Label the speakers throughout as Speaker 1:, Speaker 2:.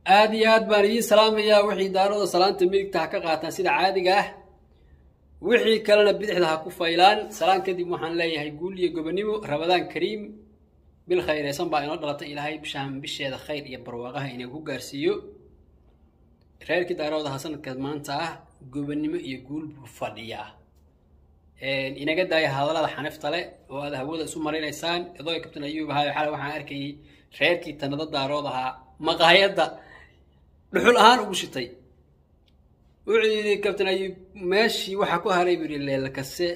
Speaker 1: aada iyo aad baan idiin salaamayaa wixii daarooda salaanta midigta ha ka qaataan sida caadiga ah wixii kalena bidixda ha ku faylaan salaan kadib waxaan leeyahay guul iyo gobonimo rabadaan kariim bil khayreysan baa inoo dhalatay ilaahay bishaan bisheeda khayr iyo barwaaqaha inay ku gaarsiiyo reerkii daaroodaha sanadka maanta ah gobonimo iyo guul buu fadhiyaa inaga daaya hadallada xanifta le oo aad hawada isu marinaysaan idoo kabtan ayuub ahayo xale waxaan arkayay reerkii tanado daarood ahaa maqaayadda dhuxul ahaan ugu shitay wuxuu yidhi kabtan ayuub meeshii waxaa ku haray buu yidhi leelkase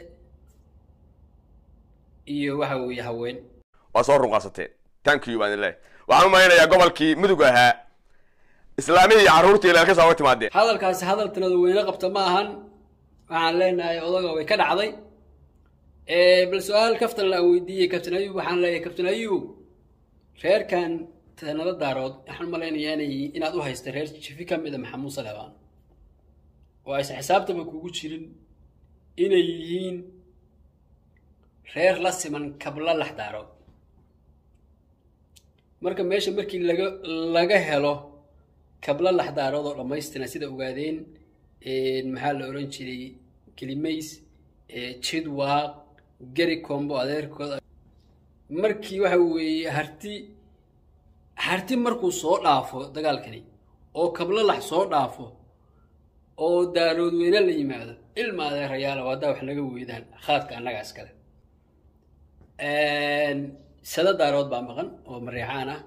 Speaker 1: iyo waxa weeye haween
Speaker 2: waa soo runqaasateen thank you baan idin leeyahay waxaan u malaynayaa gobolkii mudug ahaa islaamihii iyo carruurtii leelkasa uga timaadeen
Speaker 1: hadalkaasi hadal tanada weyne qabta ma ahan waxaan leenahay odaga way ka dhacday bal su-aal kaftan la weydiiyey kabtan ayuub waxaan leeyahay kabtan ayuub reerkan tanado daarood waxaan malaynayaa inay inaad u haysta reer jifi ka mida maxamuud salebaan oo aysan xisaabtaba kugu jirin inay yihiin reer la siman kabla lax daarood marka meesha markii laga laga helo kabla lax daarood oo dhammaystiran sida ogaadeen maxaa la oran jiray kelimays jidwaaq geri combo adeerkooda markii waxa weeye harti harti markuu soo dhaafo dagaalkani oo kablo lax soo dhaafo oo daarood weyne la yimaado ilma adeerayaala waadaa wax naga weydaan khaadka annaga iskale sada daarood baa maqan oo mareexaan ah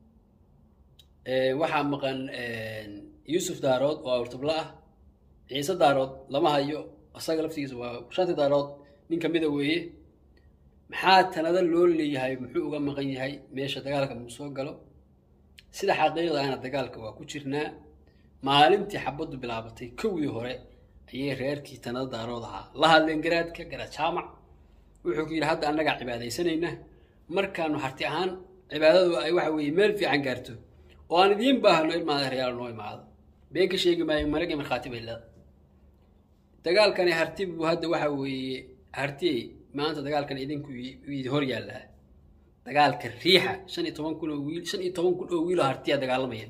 Speaker 1: waxaa maqan yuusuf daarood oo awrtabla ah ciise daarood lama hayo isaga laftigiisa waa shanti daarood nin kamida weeye maxaa tanada loo leeyahay muxuu uga maqan yahay meesha dagaalka muu soo galo sida xaqiiqda ana dagaalka waa ku jirnaa maalintii xabaddu bilaabatay kowdii hore ayay reerkii tanada daarood ahaa la hadleen garaadka garaad jaamac wuxuu ku yidhi hadda annagaa cibaadaysanayna markaanu harti ahaan cibaadadu ay waxa weeye meel fiican gaarto oo aan idiin baahno ilmaada reyaal noo imaado been ka sheegi maayo marag iyo markhaati bay leeda dagaalkani harti buu hadda waxa weeye hartiyey maanta dagaalkan idinku idi hor yaallaa dagaalka riixa shan iyo toban kun oo wiil shan iyo toban kun oo wiil oo hartiya dagaalamaya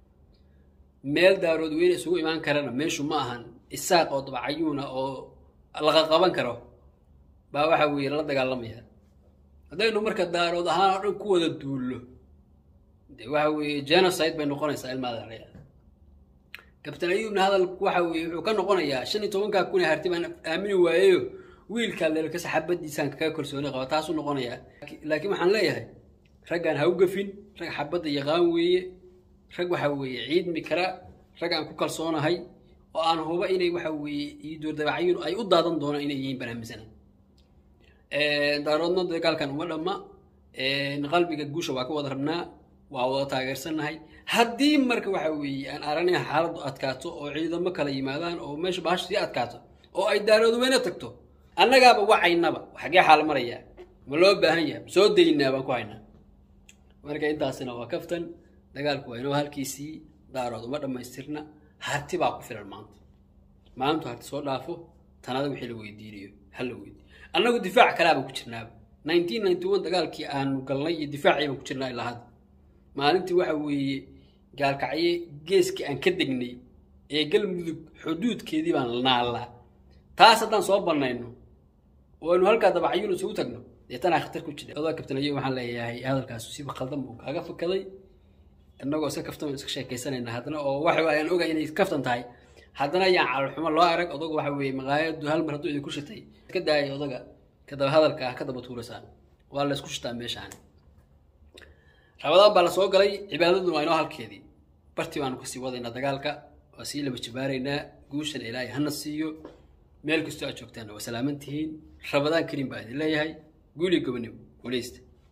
Speaker 1: meel daarood weyne isugu imaan karana meeshu ma ahan isaaq oo dabacayuuna oo laqa qaban karo baa waxa weeye lala dagaalamaya haddaynu marka daarood ahaan oo dhan ku wada duullo de waxa weeye genocide bay noqonaysaa ilmaada reer kabtan ayuubna hadalku waxa weeye wuxuu ka noqonayaa shan iyo tobankaa kun ee harti baan aamini waayeyo wiilkaa leelkasa xabadiisaan kaga kalsooni qaba taasuu noqonayaa laakiin waxaan leeyahay raggaan ha u gafin rag xabadda yaqaan weeye rag waxa weeye ciidmi kara rag aan ku kalsoonahay oo aan huba inay waxa weeye iyo doordabacyun ay u daadan doonaan inay yihiin banaaminsana daaroodna dagaalkan uma dhamma qalbiga guusha waa ka wada rabnaa waa wada taageersannahay haddii marka waxa weeye aan aragnay xaaladdu adkaato oo ciidamo kala yimaadaan oo meesha baasha sii adkaato oo ay daarood weyne tagto annagaaba wacaynaba xagee xaal marayaa ma loo baahan yahay soo daynaa baan ku haynaa marka intaasina waa kaftan dagaalku waa inoo halkiisii daarood uma dhammaystirna harti baa ku filan maanta maantu harti soo dhaafo tanada wixii la weydiinayo hal la weydiiyo annagu difaac kalaaba ku jirnaaba nineteen ninety one dagaalkii aanu galnay iyo difaacii baan ku jirnaa ilaa hadda maalintii waxa weeye gaalkacye geeskii aan ka degnay ee galmudug xuduudkeedii baan naallaa taas haddaan soo bannayno oo aynu halkaa dabacyuun isugu tagno dee tanaa khatar ku jira odaa kabtanayo waxaan leeyahay hadalkaas siba khaldan buu kaaga fakaday innagoo iska kaftan iska sheekaysanayna haddana oo waxa ayaan ogahay inay kaftan tahay haddana ayaan calolxumo loo arag odagu waxa weeye maqaayadu hal mar hadduu idinku shitay ka daaya odaga kadaba hadalka ah ka daba tuurasaan waa la isku shitaa meeshaan rabadaan baa la soo galay cibaadaduna waa inoo halkeedii bartii baanu kasii wadaynaa dagaalka waa sii laba jibaaraynaa guushan ilaahay hana siiyo meel kastoo aad joogtaanna waa salaaman tihiin rabadaan kariim baa idin leeyahay guuliyo gobonimo guuleysta